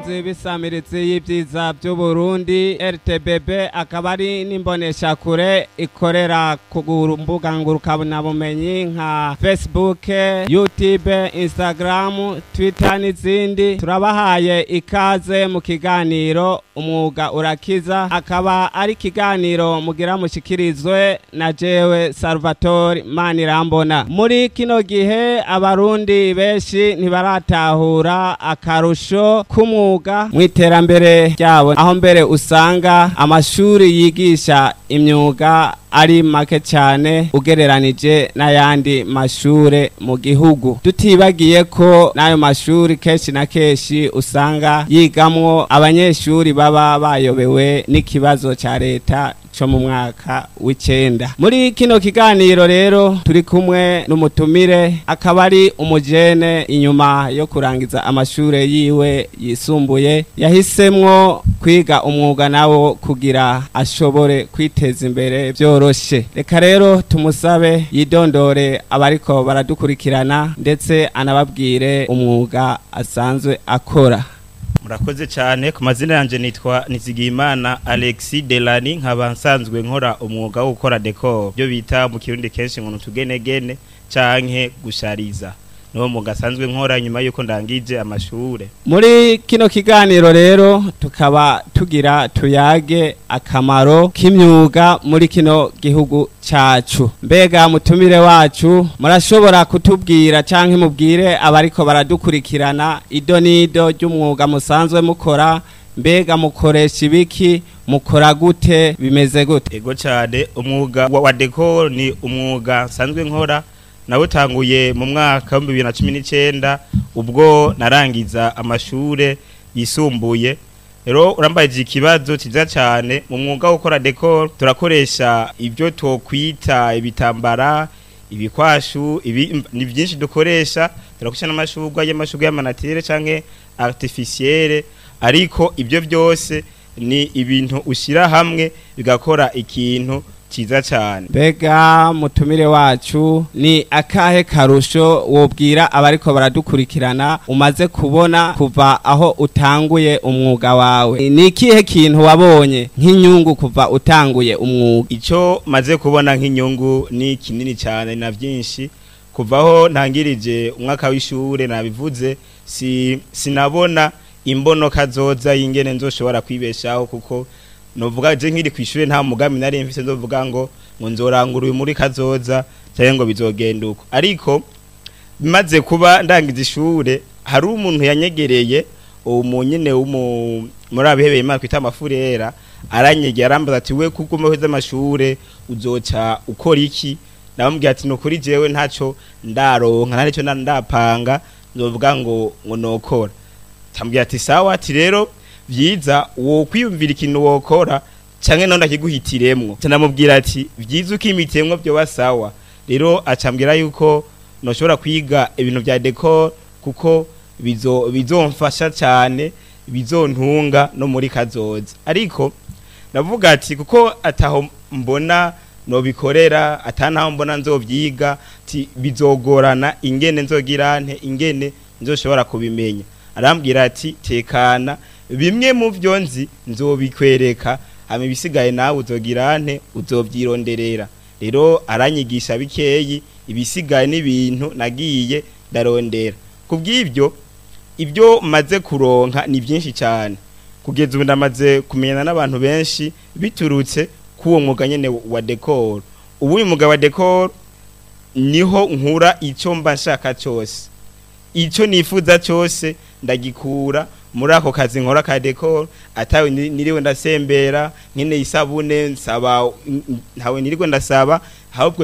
bakunzi b'isamiritsi y'ibyiza by'uburundi rtbb akaba ari n'imboneshakure ikorera ku mbuga ngurukanabumenyi nka facebook youtube instagram twitter n'izindi turabahaye ikaze mu kiganiro umwuga urakiza akaba ari ikiganiro mugira mushikirizwe na jewe salvatore manirambona muri kino gihe abarundi benshi ntibaratahura akarusho k'umwuga mu iterambere ryabo aho mbere usanga amashuri yigisha imyuga ari make cyane ugereranije n'ayandi mashure mu gihugu tutibagiye ko n'ayo mashuri kenshi na kenshi usanga yigamwo abanyeshuri baba bayobewe n'ikibazo cya leta cyo mu mwaka w'icenda muri kino kiganiro rero turi kumwe n'umutumire akaba ari umujene inyuma yo kurangiza amashure yiwe yisumbuye yahisemwo kwiga umwuga nawo kugira ashobore kwiteza imbere byoroshe reka rero tumusabe yidondore abariko baradukurikirana ndetse anababwire umwuga asanzwe akora murakoze cyane ku mazina yanjye nitwa nizigiyimana alexi delani nkaba nsanzwe nkora umwuga wo gukora dekoro byo bita mu kirundi kenshi ngo utugenegene canke gushariza niwo mwuga asanzwe nkora nyuma y'uko ndangije amashure muri kino kiganiro rero tukaba tugira tuyage akamaro k'imyuga muri kino gihugu cacu mbega mutumire wacu murashobora kutubwira canke mubwire abariko baradukurikirana ido n'ido ry'umwuga musanzwe mukora mbega mukoresha ibiki mukora gute bimeze gute ego cyane umwuga wa dekoro ni umwuga nsanzwe nkora nawutanguye mu mwaka wa bibiri na cumi n'icyenda ubwo narangiza amashure yisumbuye rero urambaye ikibazo cyiza cyane mu mwuga wo gukora dekoro turakoresha ibyo twokwita ibitambara ibikwashu ibi ni byinshi dukoresha turakoresha n'amashurwa y'amashurwa y'amanatire cyangwa artificielle ariko ibyo byose ni ibintu ushyira hamwe bigakora ikintu cyiza cyane mbega mutumire wacu ni akahe karusho wobwira abariko baradukurikirana umaze kubona kuva aho utanguye umwuga wawe ni ikihe kintu wabonye nk'inyungu kuva utanguye umwuga icyo maze kubona nk'inyungu ni kinini cyane na byinshi kuvaho ntangirije umwaka w'ishure nabivuze si sinabona imbonoka zoza y'ingene nzoshobora kwibeshaho kuko novuga je nkiri kwishure nta mugambi nari mfise ndovuga ngo ngo nzorangura uyu muri kazoza cyangwa ngo bizogenda uko ariko bimaze kuba ndangiza ishure hari umuntu yanyegereye uwo munyene w'umu muri abihebeye imana kwita amafurera aranyegera arambaza ati we kuko umeheza amashure uzoca ukora iki ndamubwira ati nukuri jewe ntaco ndaronka nta nico ndapanga nzovuga ngo ngo nokora tambwira ati sawa ati rero vyiza wo kwiyumvira ikintu wokora canke none akiguhitiremwo canamubwira ati vyiza ukimitemwo byo basawa rero acambwira yuko noshobora kwiga ibintu vya decor kuko bizo bizomfasha cyane bizontunga no muri kazoza ariko navuga ati kuko ataho mbona nobikorera atanaho mbona nzovyiga ati bizogorana ingene nzogirante ingene nzoshobora kubimenya arambwira ati tekana bimwe mu byo nzi nzobikwereka hama ibisigaye nawe uzogirante uzovyironderera rero aranyigisha bikeyi ibisigaye n'ibintu nagiye ndarondera kubw'ibyo ibyo maze kuronka ni byinshi cyane kugeza ubu ndamaze kumenyana n'abantu benshi biturutse k'uwo mwuga nyene wa decor ubu uyu mwuga wa decor niho nkura icyo mba nshaka cyose icyo nifuza cyose ndagikura muri ako kazi nkora ka decor atawe niriwe ndasembera nkene isabune nsaba ntawe niriwe ndasaba ahubwo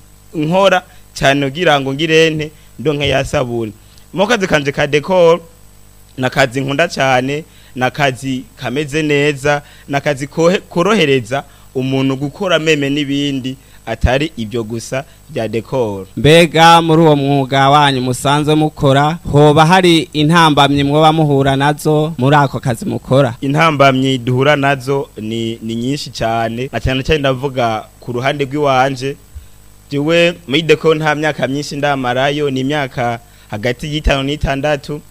nkora cyane kugira ngo ngirente ndonke ya sabune mu kazi kanje ka decor nakazi nkunda cyane nakazi kameze neza nakazi korohereza umuntu gukora meme n'ibindi atari ibyo gusa bya decor mbega muri uwo mwuga wanyu musanzwe mukora hoba hari intambamyi mwoba muhura nazo muri ako kazi mukora intambamyi duhura nazo ni ni nyinshi cyane na cyane cyane ndavuga ku ruhande rw'iwanje jewe muri decor nta myaka myinshi ndamarayo ni imyaka hagati y'itanu n'itandatu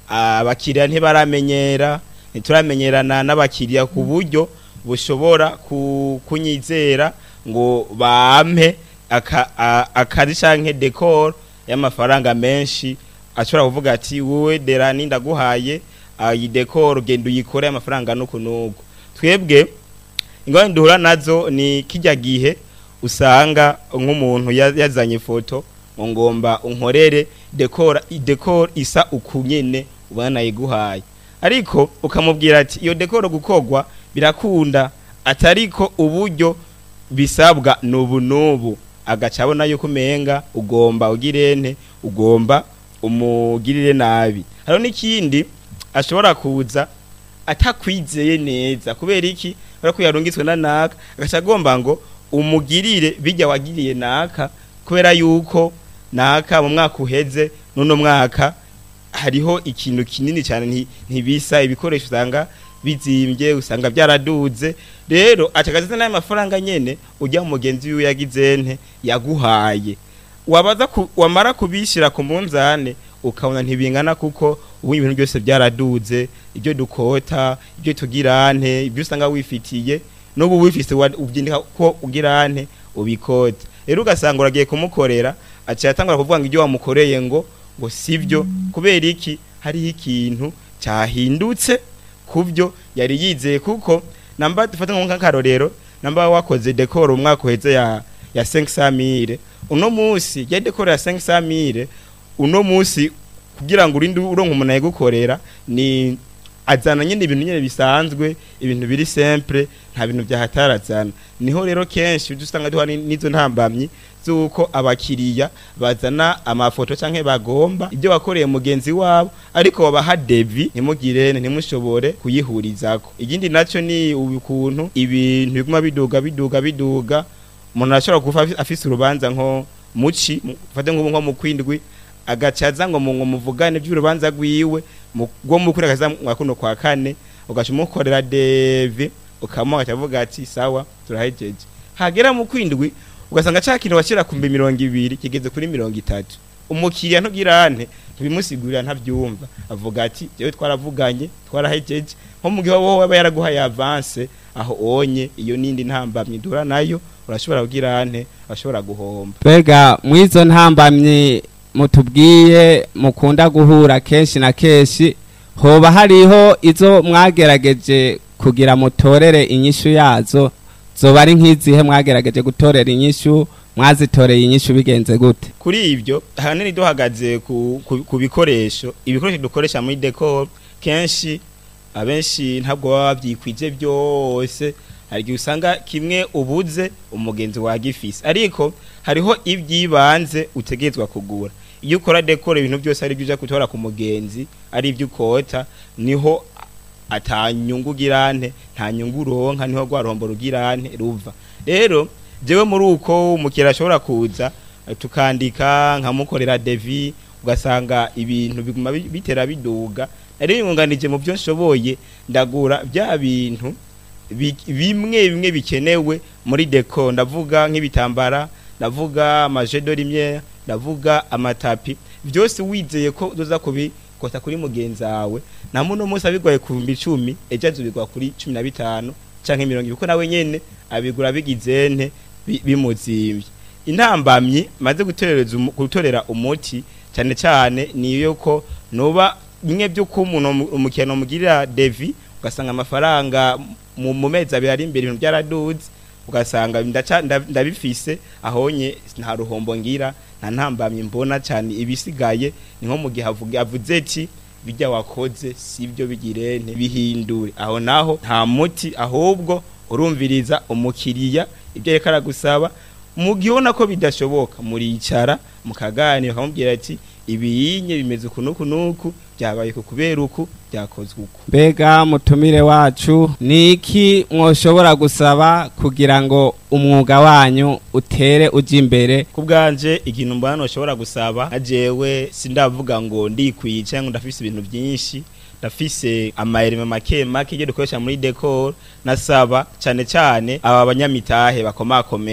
abakiriya ntibaramenyera ntituramenyerana n'abakiriya ku buryo bushobora ku- kunyizera ngo bampe aka- a- akazi canke decor y'amafaranga menshi ashobora kuvuga ati wowe derani ndaguhaye iyi decor genda uyikore amafaranga nuku nuku twebwe ingorane duhura nazo ni kijya gihe usanga nk'umuntu ya- yazanye ifoto ngo ngomba unkorere decor decor isa ukunyene ubona nayiguhaye ariko ukamubwira ati iyo decor gukogwa birakunda atariko uburyo bisabwa nubu nubu agaca abona yuko umenga ugomba ugirente ugomba umugirire nabi hariho n'ikindi ashobora kuza atakwizeye neza kubera iki kubera ko yarungitswe na naka agaca agomba ngo umugirire bijya wagiriye naka kubera yuko naka mu mwaka uheze n'uno mwaka hariho ikintu kinini cyane nti- ntibisa ibikoresho usanga bizimbye usanga byaraduze rero acagaziza n'ayo mafaranga nyene ujya mu mugenzi wiwe yagize nte yaguhaye wabaza ku, wamara kubishira ku munzane ukabona ntibingana kuko ubu ibintu byose byaraduze ibyo dukota ibyo tugirante ibyo usanga wifitiye n'ubu wifise wa- ubyindika ko ugirante ubikota rero ugasanga uragiye kumukorera aciye atangura kuvuga ngo ibyo wamukoreye ngo ngo sivyo kubera iki hariho ikintu cyahindutse kubyo yari yizeye kuko namba dufata nk'akarorero namba wakoze decor umwaka uheze ya ya 500 uno munsi ya decor ya 500 uno munsi kugira ngo urinde uronka umuntu ayigukorera ni azana nyine ibintu nyine bisanzwe ibintu biri simple nta bintu byahatarazana niho rero kenshi ujya usanga duha ni- n'izo ntambamyi z'uko abakiriya bazana amafoto canke bagomba ibyo wakoreye mugenzi wabo ariko babaha devi ntimugire ntimushobore kuyihurizako ikindi nacyo ni ukuntu ibintu biguma biduga biduga biduga umuntu arashobora kuba afi- afise urubanza nko muci mu- fate nk'ubu nko mu kwindwi agacaza ngo mu ngo muvugane by'urubanza rwiwe mu- rwo mu kuri akaza mwa kuno kwa kane ugaca umukorera devi ukamuha akavuga ati sawa turahejeje hagera mu kwindwi ugasanga ca kintu washyira ku mbi mirongo ibiri kigeze kuri mirongo itatu umukiriya ntugirante ntibimusigurira ntabyumva avuga ati jewe twaravuganye twarahejeje nko mu gihe wowe aba yaraguhaye avance aho onye iyo nindi ntambamye duhura nayo urashobora kugira ante urashobora guhomba Bega mwizo ntambamye mutubwiye mukunda guhura kenshi na kenshi hoba hariho izo mwagerageje kugira mutorere inyishu yazo zoba ari nk'izihe mwagerageje gutorera inyishu mwazitoreye inyishu bigenze gute kuri ibyo ahanini duhagaze ku, ku, ku bikoresho ibikoresho dukoresha muri decor kenshi abenshi ntabwo baba babyikwije byose hari igihe usanga kimwe ubuze umugenzi wagifise ariko hariho iby'ibanze utegerezwa kugura iyo ukora decor ibintu byose ari byo uja gutora ku mugenzi ari ibyo ukota niho atanyungu girante nta nyungu uronka niho rwa ruhombo rugirante ruva rero jewe muri uko umukiriya ashobora kuza eh, tukandika nkamukorera devi ugasanga ibintu biguma bi- bitera biduga nari bimwunganije mu byo nshoboye ndagura bya bintu bi- bimwe bimwe bikenewe muri deco ndavuga nk'ibitambara ndavuga amajedo rimwe ndavuga amatapi byose wizeye ko uza kubikota kuri mugenzi wawe na muno munsi abigwaye ku bihumbi icumi ejo azubigwa kuri cumi na bitanu canke mirongo ibiri kuko nawe nyene abigura bigize nte bi- bimuzimbye intambamyi maze gutorereza umu- gutorera umuti cyane cyane niyo ko nuba bimwe by'uko umuntu umu- umukino mugirira devi ugasanga amafaranga mu mu mezi abiri ari imbere ibintu byaraduze ugasanga ndaca- nda- ndabifise ahonye nta ruhombo ngira nta ntambamye mbona cyane ibisigaye ni nko mu gihe avuga- avuze ati bijya wakoze sibyo bigirente bihindure aho naho nta muti ahubwo urumviriza umukiriya ibyo ariko aragusaba mu gihe ubona ko bidashoboka muricara mukaganira bakamubwira ati ibiyinye bimeze uku n'uku n'uku byabaye ku kubera uku byakozwe uku mbega mutumire wacu ni iki mwoshobora gusaba kugira ngo umwuga wanyu utere ujya imbere ku bwanje ikintu mbona ushobora gusaba ajewe sindavuga ngo ndikwiye cyangwa ndafise ibintu byinshi ndafise amayerime make make iyo dukoresha muri decor nasaba cyane cyane aba banyamitahe bakomakomeye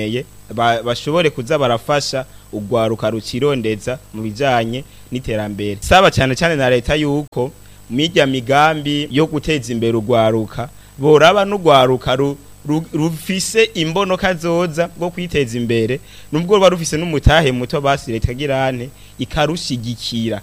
ba- bashobore kuza barafasha urwaruka rukirondeza mu bijanye n'iterambere saba cyane cyane na leta yuko mirya migambi yo guteza imbere urwaruka boraba n'urwaruka ru- ru- rufise imbono kazoza bwo kwiteza imbere nubwo ruba rufise n'umutahe muto basi leta girane ikarushigikira